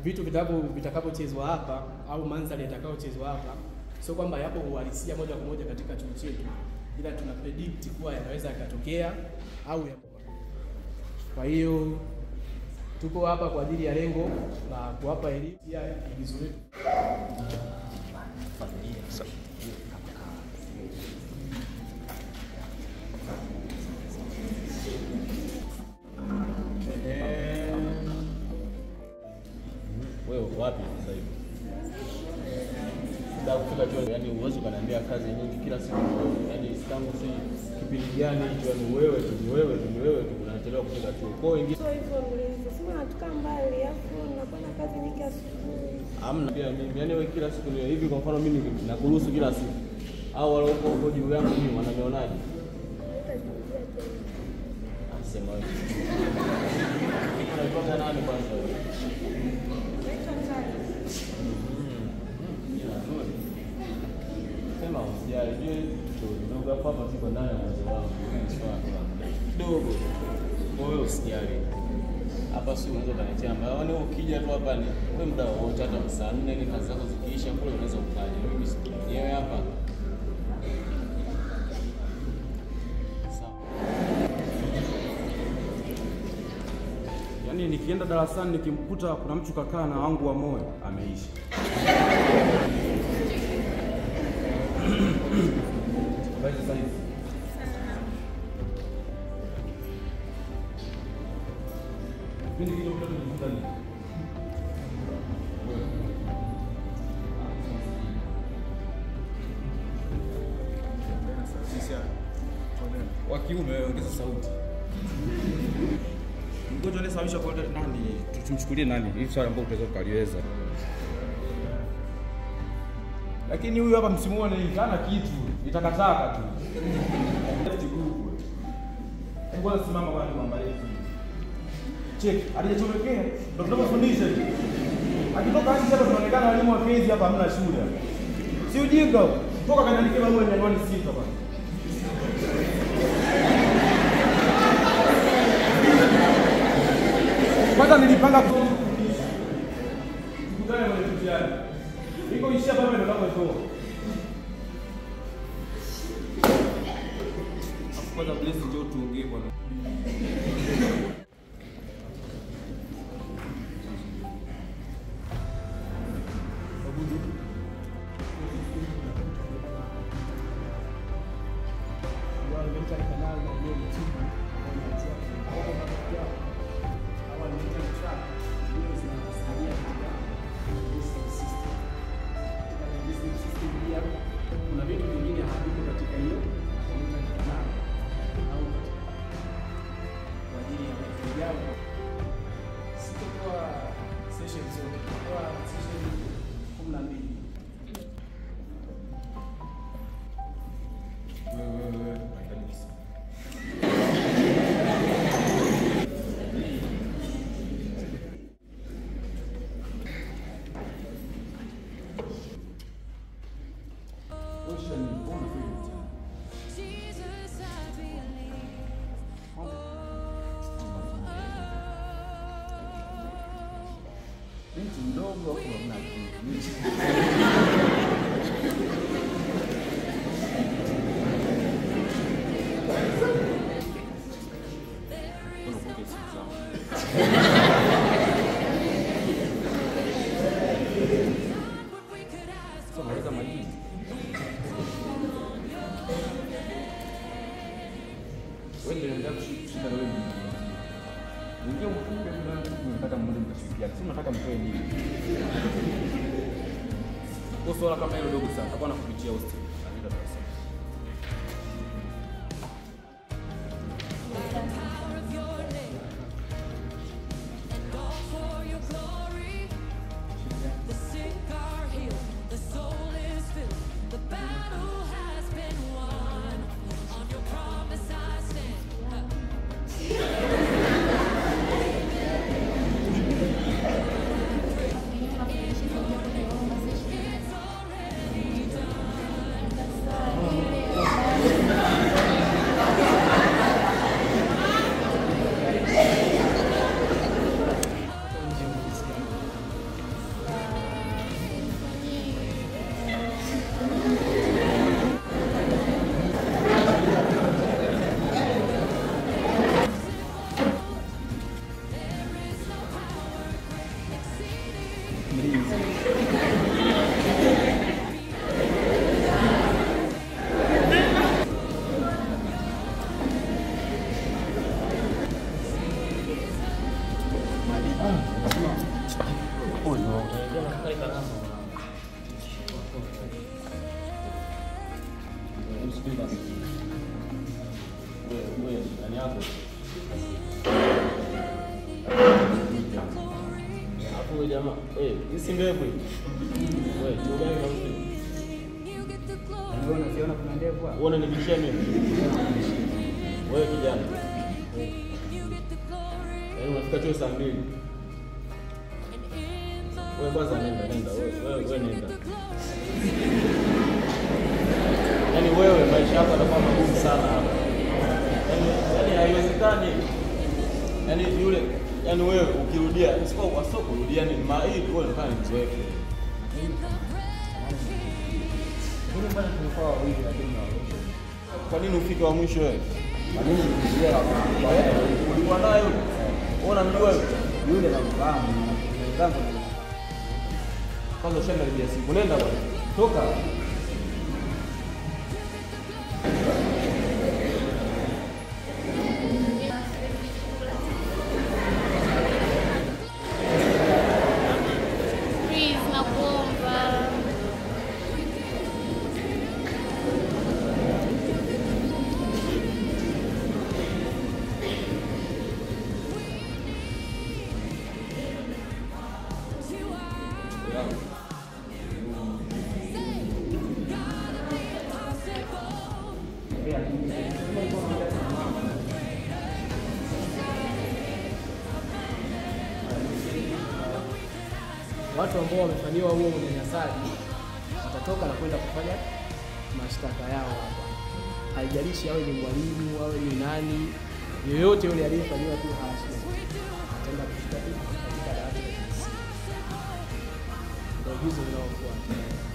vitu vitakapo vitakapochezwa hapa au mandhari yatakayochezwa hapa sio kwamba yapo uhalisia moja kwa moja katika chuo chetu, ila tuna predict kuwa yanaweza yakatokea au yapo. Kwa hiyo tuko hapa kwa ajili ya lengo la kuwapa elimu ya igizo letu. Wewe uko wapi sasa hivi? Sasa kufika chuo, yani uwezi ukaniambia kazi nyingi kila siku, yani tangu si kipindi gani hicho, yani wewe tu ni wewe tu ni wewe tu unachelewa kufika chuo. Kwa hiyo wengine Sio hivyo mlinzi, sema natoka mbali, alafu nakuwa na kazi nyingi asubuhi. hamna pia mimi, yani wewe kila siku ni hivi. Kwa mfano mimi nakuruhusu kila siku, au wale huko huko juu yangu mimi wananionaje? Haitajirudia tena. Asema wewe unaitoka nani kwanza wewe? Naitwa Tani. Jina zuri. Sema usijali, jue kidogo hapo hapa siko ndani ya mwanzo wangu. Kidogo. Kwa hiyo usijali. Hapa si unaweza ukanitia ambayo yaani ukija tu hapa ni wewe muda wowote hata saa nne ni kazi zako zikiisha kule unaweza ukaja. Mimi si mwenyewe hapa. Sawa. Yaani nikienda darasani nikimkuta kuna mtu kakaa na wangu wa moyo ameisha. Habari za saizi? Kipindi kile mtoto tulijifunza nini? Wewe. Wa kiume ongeza sauti. Mgonjwa anayesababisha kwa nani? Tumchukulie nani? Hili swali ambalo utaweza ukaliweza. Lakini huyu hapa msimuone hivi, hana kitu, ni takataka tu. Left group. Hebu bwana simama bwana tuangalie hivi. Check, alijachomekea. Ndio tunapofundisha hivi. Akitoka nje hapa tunaonekana walimu wa kezi hapa hamna shule. Si ujinga huo. Toka kaniandikia barua ya anwani sita bwana. Kwanza nilipanga kufundisha. Tukutane kwenye mtihani. Iko ishia pale ndo napotoa. Afu kwanza bless njoo tuongee bwana. kuna vitu vingine haviko katika hiyo canal au katika kwa ajili ya mafunzo yao. Sitakuwa session zote, kwa session kumi na mbili. Wewe wewe wewe unahitaji kisa. Osha ni mbona kweli mtihani? Jesus, I believe. Binti mdogo au hamna akili? Mbona upokee simu zangu? Sasa maliza majini. Wewe ndio unataka kushinda wewe ni. Ningia ufunge bila nataka mmoja mtashirikiana. Si nataka mtoe nini? Kwa swala kama hilo dogo sana, takuwa nakupitia hostel. Anaenda darasani. mlinzi. Ndani yako hapo huyo jamaa eh, hii si ndevu hii. Wewe tuongee na mtu. You get the glory. Ndio unaziona kuna ndevu hapo. Uone nibishia mimi. Wewe kijana. You get the glory. Yaani unafika chuo saa mbili. And in the Wewe kwanza nenda nenda wewe wewe wewe nenda. glory. Yaani wewe maisha yako yatakuwa magumu sana hapa. Yaani yaani haiwezekani. Yaani yule yaani wewe ukirudia sio wasio kurudia ni ma hii wewe unafanya ni mzoefu. Lakini bwana tumekuwa wawili lakini na wawili. Kwa nini ufike wa mwisho wewe? Kwa nini nikuzuia kwa yeye? Ulikuwa naye yule. Wewe unamjua yule? Yule namfahamu. Wenzangu ni Kwanza ushaangalia simu. Nenda bwana. toka. Please, nakuomba. Watu ambao wamefanyiwa huo unyanyasaji watatoka na kwenda kufanya mashtaka yao hapa. Haijalishi awe ni mwalimu awe ni nani, yoyote yule aliyefanyiwa tu harassment ataenda kushtaki katika dawati la jinsia. Ndio hizo zinaofuata.